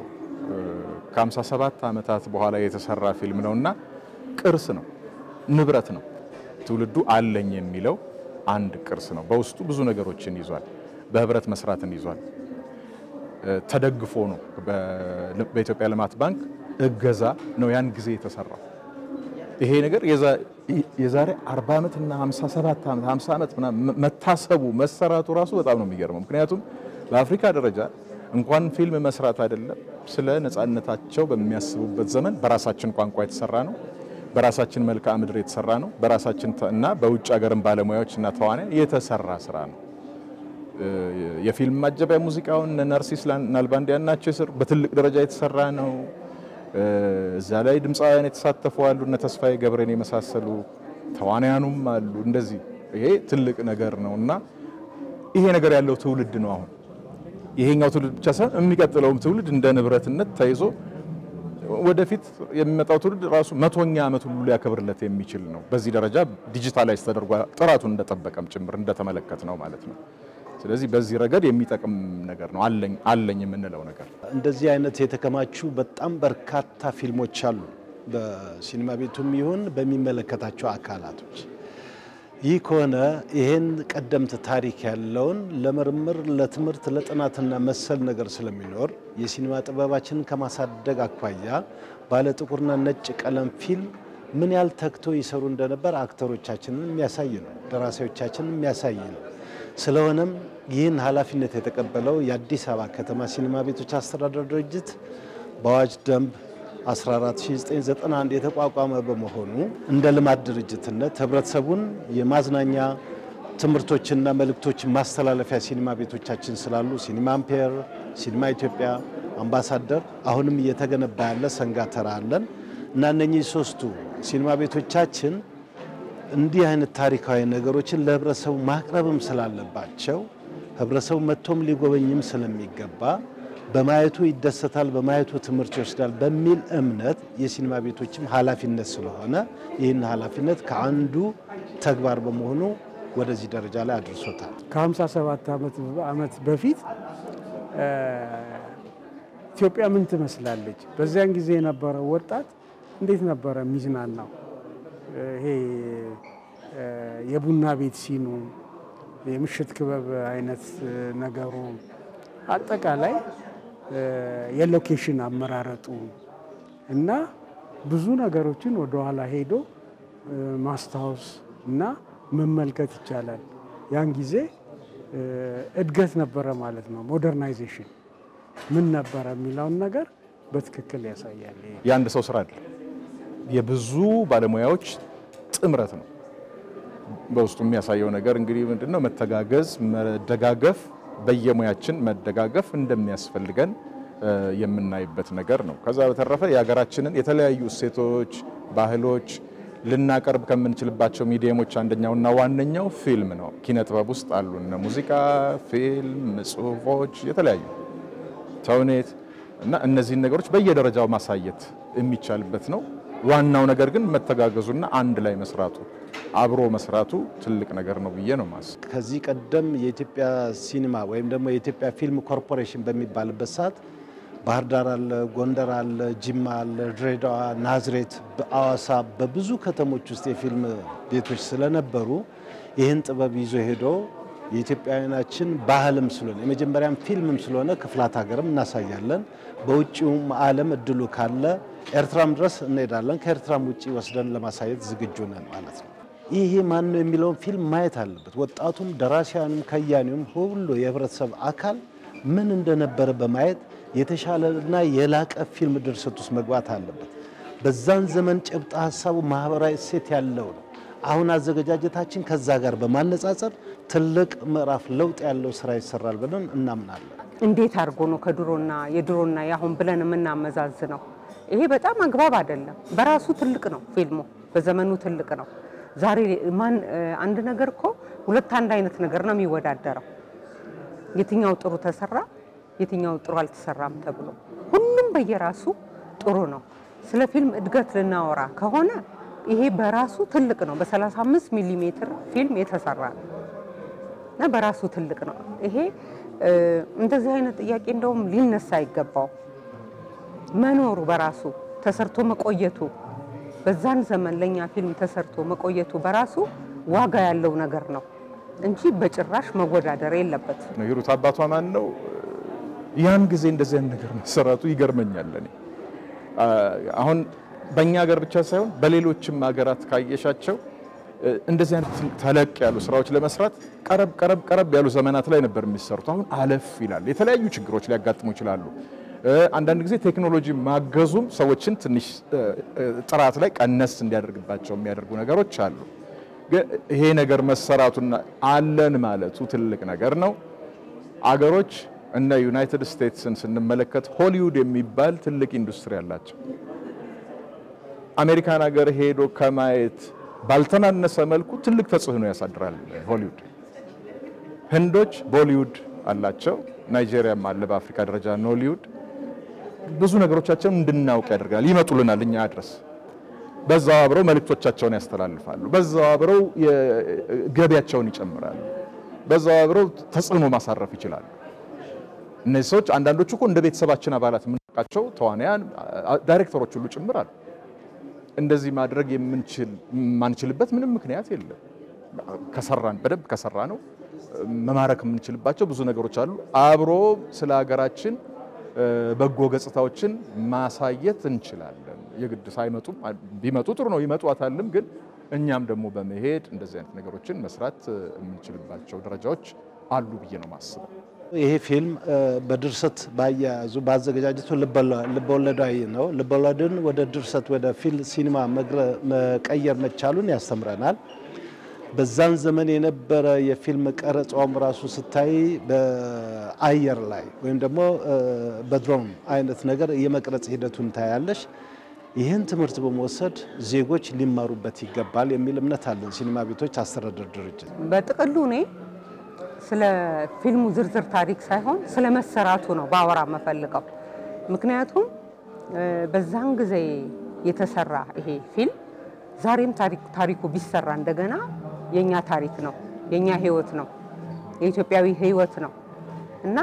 ከ57 ዓመታት በኋላ የተሰራ ፊልም ነው እና ቅርስ ነው፣ ንብረት ነው። ትውልዱ አለኝ የሚለው አንድ ቅርስ ነው። በውስጡ ብዙ ነገሮችን ይዟል። በህብረት መስራትን ይዟል። ተደግፎ ነው። በኢትዮጵያ ልማት ባንክ እገዛ ነው ያን ጊዜ የተሰራው። ይሄ ነገር የዛሬ 40 ዓመት እና 57 ዓመት 50 ዓመት መታሰቡ መሰራቱ ራሱ በጣም ነው የሚገርመው። ምክንያቱም በአፍሪካ ደረጃ እንኳን ፊልም መስራት አይደለም ስለ ነፃነታቸው በሚያስቡበት ዘመን በራሳችን ቋንቋ የተሰራ ነው። በራሳችን መልክዓ ምድር የተሰራ ነው። በራሳችን እና በውጭ ሀገርም ባለሙያዎች እና ተዋናያን የተሰራ ስራ ነው። የፊልም ማጀቢያ ሙዚቃውን ነርሲስ ናልባንዲያን ናቸው ስር በትልቅ ደረጃ የተሰራ ነው። እዛ ላይ ድምፃውያን የተሳተፉ አሉ፣ እነ ተስፋዬ ገብረን የመሳሰሉ ተዋናያኑም አሉ። እንደዚህ ይሄ ትልቅ ነገር ነው እና ይሄ ነገር ያለው ትውልድ ነው አሁን ይሄኛው ትውልድ ብቻ ሳይሆን የሚቀጥለውም ትውልድ እንደ ንብረትነት ተይዞ ወደፊት የሚመጣው ትውልድ ራሱ መቶኛ ዓመት ሁሉ ሊያከብርለት የሚችል ነው። በዚህ ደረጃ ዲጂታላይዝ ተደርጓል። ጥራቱን እንደጠበቀም ጭምር እንደተመለከት ነው ማለት ነው። ስለዚህ በዚህ ረገድ የሚጠቅም ነገር ነው አለኝ አለኝ የምንለው ነገር። እንደዚህ አይነት የተከማቹ በጣም በርካታ ፊልሞች አሉ፣ በሲኒማ ቤቱም ይሁን በሚመለከታቸው አካላቶች። ይህ ከሆነ ይህን ቀደምት ታሪክ ያለውን ለምርምር፣ ለትምህርት፣ ለጥናትና መሰል ነገር ስለሚኖር የሲኒማ ጥበባችንን ከማሳደግ አኳያ ባለ ጥቁርና ነጭ ቀለም ፊልም ምን ያህል ተግቶ ይሰሩ እንደነበር አክተሮቻችንን የሚያሳይ ነው፣ ደራሲዎቻችንን የሚያሳይ ነው። ስለሆነም ይህን ኃላፊነት የተቀበለው የአዲስ አበባ ከተማ ሲኒማ ቤቶች አስተዳደር ድርጅት በአዋጅ ደንብ 14991 የተቋቋመ በመሆኑ እንደ ልማት ድርጅትነት ህብረተሰቡን የማዝናኛ ትምህርቶችና መልእክቶችን ማስተላለፊያ ሲኒማ ቤቶቻችን ስላሉ ሲኒማ አምፔር፣ ሲኒማ ኢትዮጵያ፣ አምባሳደር አሁንም እየተገነባ ያለ ሰንጋተራ አለን እና እነኚህ ሶስቱ ሲኒማ ቤቶቻችን እንዲህ አይነት ታሪካዊ ነገሮችን ለህብረተሰቡ ማቅረብም ስላለባቸው ህብረተሰቡ መጥቶም ሊጎበኝም ስለሚገባ በማየቱ ይደሰታል፣ በማየቱ ትምህርት ይወስዳል በሚል እምነት የሲኒማ ቤቶችም ኃላፊነት ስለሆነ ይህን ኃላፊነት ከአንዱ ተግባር በመሆኑ ወደዚህ ደረጃ ላይ አድርሶታል። ከ57 ዓመት በፊት ኢትዮጵያ ምን ትመስላለች? በዚያን ጊዜ የነበረው ወጣት እንዴት ነበረ የሚዝናናው? ይሄ የቡና ቤት ሲኑ፣ የምሽት ክበብ አይነት ነገሩ አጠቃላይ የሎኬሽን አመራረጡ እና ብዙ ነገሮችን ወደኋላ ሄዶ ማስታወስ እና መመልከት ይቻላል። ያን ጊዜ እድገት ነበረ ማለት ነው። ሞደርናይዜሽን ምን ነበረ የሚለውን ነገር በትክክል ያሳያል። የአንድ ሰው ስራ አይደለም፣ የብዙ ባለሙያዎች ጥምረት ነው። በውስጡ የሚያሳየው ነገር እንግዲህ ምንድነው? መተጋገዝ፣ መደጋገፍ በየሙያችን መደጋገፍ እንደሚያስፈልገን የምናይበት ነገር ነው። ከዛ በተረፈ የሀገራችንን የተለያዩ እሴቶች፣ ባህሎች ልናቀርብ ከምንችልባቸው ሚዲየሞች አንደኛውና ዋነኛው ፊልም ነው። ኪነ ጥበብ ውስጥ አሉ እነ ሙዚቃ፣ ፊልም፣ ጽሁፎች፣ የተለያዩ ተውኔት እና እነዚህን ነገሮች በየደረጃው ማሳየት የሚቻልበት ነው። ዋናው ነገር ግን መተጋገዙና አንድ ላይ መስራቱ አብሮ መስራቱ ትልቅ ነገር ነው ብዬ ነው ማስ ከዚህ ቀደም የኢትዮጵያ ሲኒማ ወይም ደግሞ የኢትዮጵያ ፊልም ኮርፖሬሽን በሚባልበት ሰዓት ባህር ዳር አለ፣ ጎንደር አለ፣ ጅማ አለ፣ ድሬዳዋ፣ ናዝሬት፣ በአዋሳ በብዙ ከተሞች ውስጥ የፊልም ቤቶች ስለነበሩ ይህን ጥበብ ይዞ ሄዶ የኢትዮጵያውያናችን ባህልም ስለሆነ የመጀመሪያም ፊልምም ስለሆነ ክፍላት ሀገርም እናሳያለን። በውጭውም ዓለም እድሉ ካለ ኤርትራም ድረስ እንሄዳለን። ከኤርትራም ውጭ ወስደን ለማሳየት ዝግጁ ነን ማለት ነው። ይሄ ማን ነው የሚለውን ፊልም ማየት አለበት። ወጣቱም፣ ደራሲያኑም፣ ከያኒውም ሁሉ የህብረተሰብ አካል ምን እንደነበረ በማየት የተሻለና የላቀ ፊልም ድርሰት ውስጥ መግባት አለበት። በዛን ዘመን ጭብጥ ሀሳቡ ማህበራዊ እሴት ያለው ነው። አሁን አዘገጃጀታችን ከዛ ጋር በማነጻጸር ትልቅ ምዕራፍ ለውጥ ያለው ስራ ይሰራል ብለን እናምናለን። እንዴት አድርጎ ነው ከድሮና የድሮና የአሁን ብለን የምናመዛዝነው? ይሄ በጣም አግባብ አይደለም። በራሱ ትልቅ ነው ፊልሙ፣ በዘመኑ ትልቅ ነው። ዛሬ ማን አንድ ነገር እኮ ሁለት አንድ አይነት ነገር ነው የሚወዳደረው። የትኛው ጥሩ ተሰራ፣ የትኛው ጥሩ አልተሰራም ተብሎ ሁሉም በየራሱ ጥሩ ነው። ስለ ፊልም እድገት ልናወራ ከሆነ ይሄ በራሱ ትልቅ ነው። በ35 ሚሊ ሜትር ፊልም የተሰራ ነው እና በራሱ ትልቅ ነው። ይሄ እንደዚህ አይነት ጥያቄ እንደውም ሊነሳ አይገባው። መኖሩ በራሱ ተሰርቶ መቆየቱ በዛን ዘመን ለኛ ፊልም ተሰርቶ መቆየቱ በራሱ ዋጋ ያለው ነገር ነው እንጂ በጭራሽ መወዳደር የለበት። ሂሩት አባቷ ማን ነው? ያን ጊዜ እንደዚህ አይነት ነገር መሰራቱ ይገርመኛል። እኔ አሁን በእኛ ሀገር ብቻ ሳይሆን በሌሎችም ሀገራት ካየሻቸው እንደዚህ አይነት ተለቅ ያሉ ስራዎች ለመስራት ቀረብ ቀረብ ቀረብ ያሉ ዘመናት ላይ ነበር የሚሰሩት። አሁን አለፍ ይላል። የተለያዩ ችግሮች ሊያጋጥሙ ይችላሉ። አንዳንድ ጊዜ ቴክኖሎጂ ማገዙም ሰዎችን ትንሽ ጥራት ላይ ቀነስ እንዲያደርግባቸው የሚያደርጉ ነገሮች አሉ። ይሄ ነገር መሰራቱና አለን ማለቱ ትልቅ ነገር ነው። አገሮች እነ ዩናይትድ ስቴትስን ስንመለከት ሆሊውድ የሚባል ትልቅ ኢንዱስትሪ አላቸው። አሜሪካን ሀገር ሄዶ ከማየት ባልተናነሰ መልኩ ትልቅ ተጽዕኖ ያሳድራል ሆሊውድ። ህንዶች ቦሊውድ አላቸው። ናይጄሪያም አለ በአፍሪካ ደረጃ ኖሊውድ። ብዙ ነገሮቻቸውን እንድናውቅ ያደርጋል። ይመጡልናል እኛ ድረስ። በዛው አብረው መልእክቶቻቸውን ያስተላልፋሉ። በዛው አብረው ገቢያቸውን ይጨምራሉ። በዛው አብረው ተጽዕኖ ማሳረፍ ይችላሉ። እነዚህ ሰዎች አንዳንዶቹ እኮ እንደ ቤተሰባችን አባላት የምናውቃቸው ተዋናያን፣ ዳይሬክተሮች ሁሉ ጭምራል። እንደዚህ ማድረግ የምንችል የማንችልበት ምንም ምክንያት የለም። ከሰራን በደንብ ከሰራ ነው መማረክ የምንችልባቸው ብዙ ነገሮች አሉ። አብሮ ስለ ሀገራችን በጎ ገጽታዎችን ማሳየት እንችላለን። የግድ ሳይመጡ ቢመጡ ጥሩ ነው፣ ይመጧታልም። ግን እኛም ደግሞ በመሄድ እንደዚህ አይነት ነገሮችን መስራት የምንችልባቸው ደረጃዎች አሉ ብዬ ነው ማስበው። ይሄ ፊልም በድርሰት ባያያዙ በአዘገጃጀቱ ልበወለዳዊ ነው። ልበወለድን ወደ ድርሰት ወደ ፊልም ሲኒማ መቀየር መቻሉን ያስተምረናል። በዛን ዘመን የነበረ የፊልም ቀረጻውም ራሱ ስታይ በአየር ላይ ወይም ደግሞ በድሮን አይነት ነገር የመቅረጽ ሂደቱን ታያለሽ። ይህን ትምህርት በመውሰድ ዜጎች ሊማሩበት ይገባል የሚል እምነት አለን። ሲኒማ ቤቶች አስተዳደር ድርጅት በጥቅሉ እኔ ስለ ፊልሙ ዝርዝር ታሪክ ሳይሆን ስለ መሰራቱ ነው ባወራ የምፈልገው። ምክንያቱም በዛን ጊዜ የተሰራ ይሄ ፊልም ዛሬም ታሪኩ ቢሰራ እንደገና የኛ ታሪክ ነው፣ የኛ ህይወት ነው፣ የኢትዮጵያዊ ህይወት ነው እና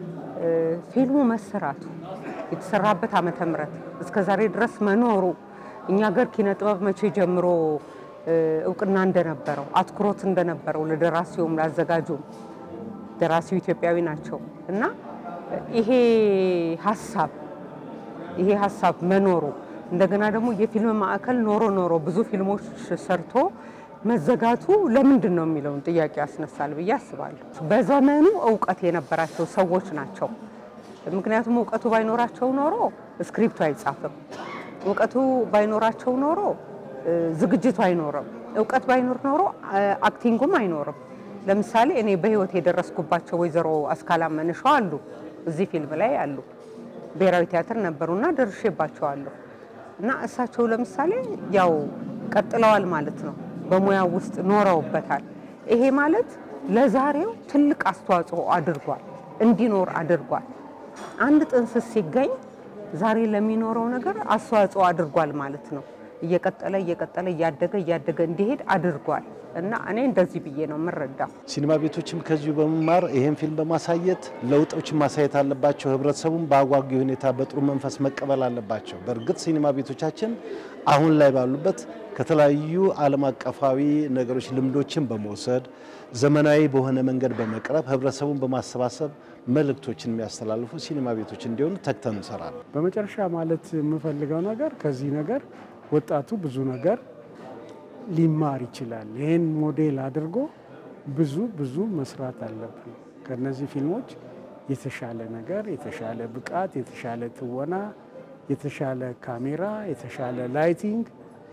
ፊልሙ መሰራቱ የተሰራበት ዓመተ ምህረት እስከ ዛሬ ድረስ መኖሩ እኛ ሀገር ኪነ ጥበብ መቼ ጀምሮ እውቅና እንደነበረው አትኩሮት እንደነበረው ለደራሲውም ላዘጋጁም ደራሲው ኢትዮጵያዊ ናቸው እና ይሄ ሀሳብ ይሄ ሀሳብ መኖሩ እንደገና ደግሞ የፊልም ማዕከል ኖሮ ኖሮ ብዙ ፊልሞች ሰርቶ መዘጋቱ ለምንድን ነው የሚለውን ጥያቄ ያስነሳል ብዬ አስባለሁ። በዘመኑ እውቀት የነበራቸው ሰዎች ናቸው። ምክንያቱም እውቀቱ ባይኖራቸው ኖሮ ስክሪፕቱ አይጻፍም። እውቀቱ ባይኖራቸው ኖሮ ዝግጅቱ አይኖርም። እውቀት ባይኖር ኖሮ አክቲንጉም አይኖርም። ለምሳሌ እኔ በህይወት የደረስኩባቸው ወይዘሮ አስካላ መንሿ አሉ፣ እዚህ ፊልም ላይ አሉ። ብሔራዊ ቲያትር ነበሩና ደርሼባቸዋለሁ። እና እሳቸው ለምሳሌ ያው ቀጥለዋል ማለት ነው፣ በሙያው ውስጥ ኖረውበታል። ይሄ ማለት ለዛሬው ትልቅ አስተዋጽኦ አድርጓል፣ እንዲኖር አድርጓል። አንድ ጥንስስ ሲገኝ ዛሬ ለሚኖረው ነገር አስተዋጽኦ አድርጓል ማለት ነው። እየቀጠለ እየቀጠለ እያደገ እያደገ እንዲሄድ አድርጓል እና እኔ እንደዚህ ብዬ ነው የምረዳው። ሲኒማ ቤቶችም ከዚሁ በመማር ይህን ፊልም በማሳየት ለውጦችን ማሳየት አለባቸው። ህብረተሰቡን በአጓጊ ሁኔታ በጥሩ መንፈስ መቀበል አለባቸው። በእርግጥ ሲኒማ ቤቶቻችን አሁን ላይ ባሉበት ከተለያዩ ዓለም አቀፋዊ ነገሮች ልምዶችን በመውሰድ ዘመናዊ በሆነ መንገድ በመቅረብ ህብረተሰቡን በማሰባሰብ መልእክቶችን የሚያስተላልፉ ሲኒማ ቤቶች እንዲሆኑ ተግተን እንሰራለን። በመጨረሻ ማለት የምፈልገው ነገር ከዚህ ነገር ወጣቱ ብዙ ነገር ሊማር ይችላል። ይህን ሞዴል አድርጎ ብዙ ብዙ መስራት አለብን። ከነዚህ ፊልሞች የተሻለ ነገር፣ የተሻለ ብቃት፣ የተሻለ ትወና፣ የተሻለ ካሜራ፣ የተሻለ ላይቲንግ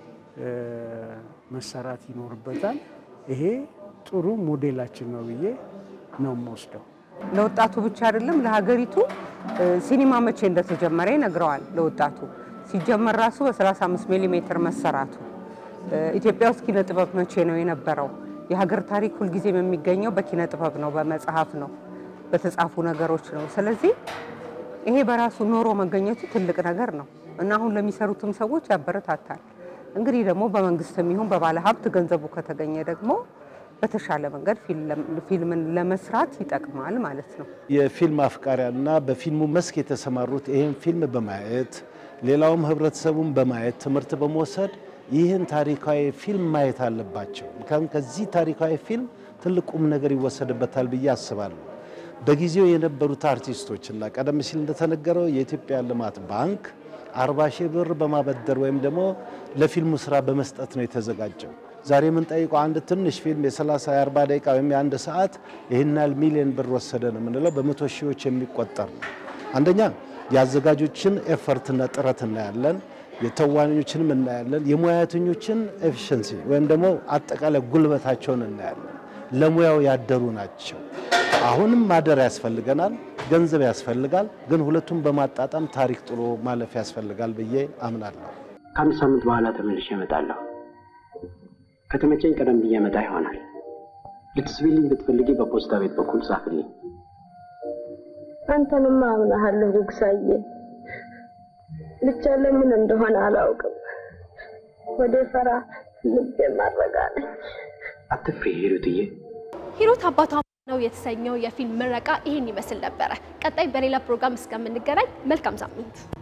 መሰራት ይኖርበታል። ይሄ ጥሩ ሞዴላችን ነው ብዬ ነው የምወስደው። ለወጣቱ ብቻ አይደለም ለሀገሪቱ ሲኒማ መቼ እንደተጀመረ ይነግረዋል። ለወጣቱ ሲጀመር ራሱ በ35 ሚሊ ሜትር መሰራቱ ኢትዮጵያ ውስጥ ኪነ ጥበብ መቼ ነው የነበረው? የሀገር ታሪክ ሁልጊዜም የሚገኘው በኪነ ጥበብ ነው፣ በመጽሐፍ ነው፣ በተጻፉ ነገሮች ነው። ስለዚህ ይሄ በራሱ ኖሮ መገኘቱ ትልቅ ነገር ነው እና አሁን ለሚሰሩትም ሰዎች ያበረታታል። እንግዲህ ደግሞ በመንግስትም ይሁን በባለ ሀብት ገንዘቡ ከተገኘ ደግሞ በተሻለ መንገድ ፊልምን ለመስራት ይጠቅማል ማለት ነው። የፊልም አፍቃሪያንና በፊልሙ መስክ የተሰማሩት ይህን ፊልም በማየት ሌላውም ህብረተሰቡን በማየት ትምህርት በመውሰድ ይህን ታሪካዊ ፊልም ማየት አለባቸው። ምክንያቱም ከዚህ ታሪካዊ ፊልም ትልቅ ቁም ነገር ይወሰድበታል ብዬ አስባለሁ። በጊዜው የነበሩት አርቲስቶችና ቀደም ሲል እንደተነገረው የኢትዮጵያ ልማት ባንክ አርባ ሺህ ብር በማበደር ወይም ደግሞ ለፊልሙ ስራ በመስጠት ነው የተዘጋጀው። ዛሬ የምንጠይቀው አንድ ትንሽ ፊልም የ30 የ40 ደቂቃ ወይም የአንድ ሰዓት ይህን ያህል ሚሊዮን ብር ወሰደ ነው የምንለው፣ በመቶ ሺዎች የሚቆጠር ነው። አንደኛ የአዘጋጆችን ኤፈርትና ጥረት እናያለን፣ የተዋናኞችንም እናያለን፣ የሙያተኞችን ኤፊሽንሲ ወይም ደግሞ አጠቃላይ ጉልበታቸውን እናያለን። ለሙያው ያደሩ ናቸው። አሁንም ማደር ያስፈልገናል፣ ገንዘብ ያስፈልጋል። ግን ሁለቱም በማጣጣም ታሪክ ጥሎ ማለፍ ያስፈልጋል ብዬ አምናለሁ። ከአንድ ሳምንት በኋላ ተመልሼ እመጣለሁ። ከተመቸኝ ቀደም ብዬ እመጣ ይሆናል። ልትስቢልኝ ብትፈልጊ በፖስታ ቤት በኩል ጻፍልኝ። አንተንማ አምናሃለሁ ጉግሳዬ። ብቻ ለምን እንደሆነ አላውቅም። ወደ ፈራ ልቤ ማረጋለኝ። አትፍሪ ሂሩትዬ። ሂሩት አባቷ ነው የተሰኘው የፊልም ምረቃ ይህን ይመስል ነበረ። ቀጣይ በሌላ ፕሮግራም እስከምንገናኝ መልካም ሳምንት